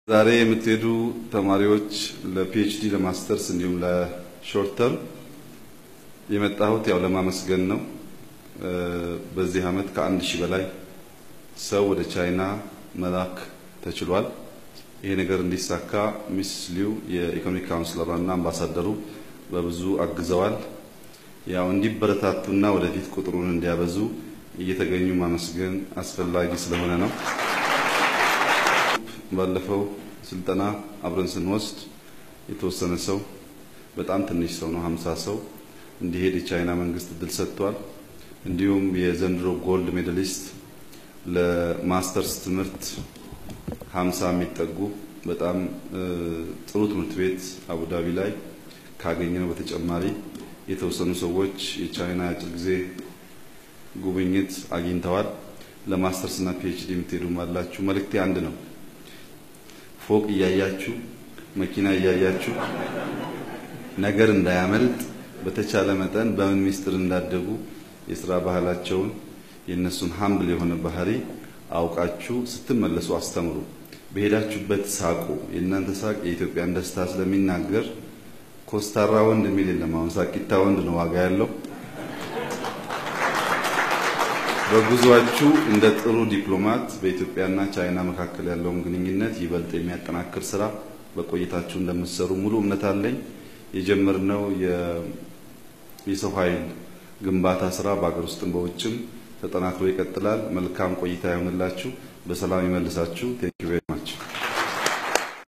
ዛሬ የምትሄዱ ተማሪዎች ለፒኤችዲ ለማስተርስ እንዲሁም ለሾርት ተርም የመጣሁት ያው ለማመስገን ነው። በዚህ ዓመት ከአንድ ሺህ በላይ ሰው ወደ ቻይና መላክ ተችሏል። ይሄ ነገር እንዲሳካ ሚስ ሊው የኢኮኖሚክ ካውንስለሯና አምባሳደሩ በብዙ አግዘዋል። ያው እንዲበረታቱና ወደፊት ቁጥሩን እንዲያበዙ እየተገኙ ማመስገን አስፈላጊ ስለሆነ ነው። ባለፈው ስልጠና አብረን ስንወስድ የተወሰነ ሰው በጣም ትንሽ ሰው ነው፣ ሀምሳ ሰው እንዲሄድ የቻይና መንግስት እድል ሰጥቷል። እንዲሁም የዘንድሮ ጎልድ ሜዳሊስት ለማስተርስ ትምህርት ሀምሳ የሚጠጉ በጣም ጥሩ ትምህርት ቤት አቡዳቢ ላይ ካገኘነው በተጨማሪ የተወሰኑ ሰዎች የቻይና አጭር ጊዜ ጉብኝት አግኝተዋል። ለማስተርስ እና ፒኤችዲ የምትሄዱም አላችሁ። መልእክቴ አንድ ነው። ፎቅ እያያችሁ መኪና እያያችሁ ነገር እንዳያመልጥ በተቻለ መጠን በምን ሚስጥር እንዳደጉ የስራ ባህላቸውን የእነሱን ሀምብል የሆነ ባህሪ አውቃችሁ ስትመለሱ አስተምሩ። በሄዳችሁበት ሳቁ። የእናንተ ሳቅ የኢትዮጵያን ደስታ ስለሚናገር ኮስታራ ወንድ የሚል የለም። አሁን ሳቂታ ወንድ ነው ዋጋ ያለው። በጉዟችሁ እንደ ጥሩ ዲፕሎማት በኢትዮጵያና ቻይና መካከል ያለውን ግንኙነት ይበልጥ የሚያጠናክር ስራ በቆይታችሁ እንደምትሰሩ ሙሉ እምነት አለኝ። የጀመርነው የሰው ኃይል ግንባታ ስራ በአገር ውስጥም በውጭም ተጠናክሮ ይቀጥላል። መልካም ቆይታ ይሆንላችሁ። በሰላም ይመልሳችሁ። ቴንክ ዩ ቬሪ ማች